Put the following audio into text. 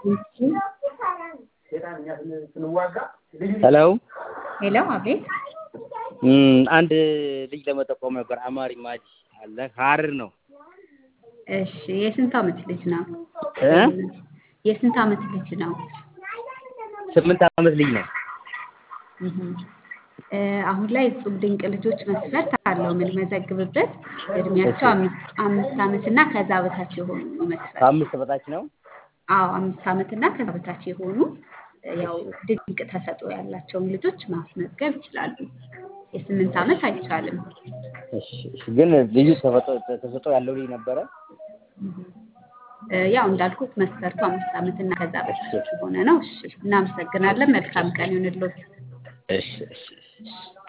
ሄሎ ሄሎ፣ አቤት። አንድ ልጅ ለመጠቆም ነበር። አማሪ ማጂ አለ ሀረር ነው። እሺ፣ የስንት ዓመት ልጅ ነው? እ የስንት ዓመት ልጅ ነው? ስምንት ዓመት ልጅ ነው። እህ እ አሁን ላይ እጹብ ድንቅ ልጆች መስፈርት አለው የምንመዘግብበት እድሜያቸው አምስት አምስት ዓመት እና ከዛ በታች የሆኑ ነው መስፈርት። ከአምስት በታች ነው። አዎ አምስት ዓመት እና ከዛ በታች የሆኑ ያው ድንቅ ተሰጥኦ ያላቸውን ልጆች ማስመዝገብ ይችላሉ። የስምንት ዓመት አይቻልም። እሺ፣ እሺ። ግን ልዩ ተፈጥሮ ተሰጥኦ ያለው ልጅ ነበረ። እ ያው እንዳልኩት መስፈርቱ አምስት ዓመት እና ከዛ በታች የሆነ ነው። እሺ፣ እናመሰግናለን። መልካም ቀን ይሁንልዎት። እሺ፣ እሺ፣ እሺ።